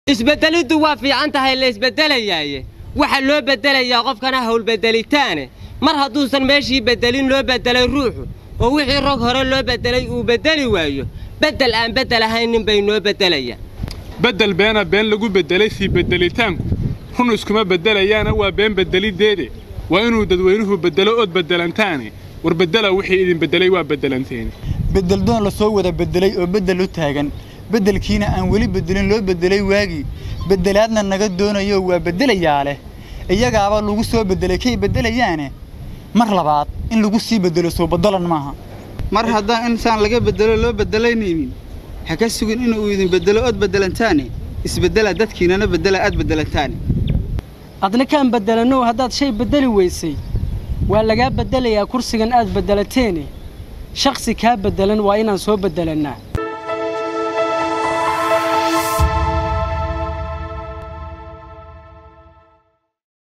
isbeddeliddu waa fiican tahay la isbeddelayaaye waxaa loo beddelayaa qofkana howlbeddelitaane mar hadduusan meeshii beddelin loo beddelay ruuxu oo wixii rog hore loo beddelay uu beddeli waayo beddel aan beddel ahaynin bay noo beddelayaan beddel beena been lagu beddelay sii beddelitaanku run iskuma beddelayaana waa been beddeliddeede waa inuu dadweynuhu beddelo ood beddelantaane war beddela wixii idin beddelay waa beddelanteeni beddeldoon la soo wada beddelay oo beddel u taagan beddelkiina aan weli beddelin loo beddelay waagii beddelaadna naga doonayo waa beddelayaa leh iyagaaba lagu soo beddelay kay beddelayaane mar labaad in lagu sii beddelo soo baddalan maaha mar haddaan insaan laga beddelo loo beddelanaynin ha ka sugin inuu idin beddelo ood beddelantaane isbeddela dadkiinana beddela aad beddelantaane adna kaan beddelanow haddaad shay beddeli weysay waa lagaa beddelayaa kursigan aad beddelateene shakhsi kaa beddelan waa inaan soo beddelannaa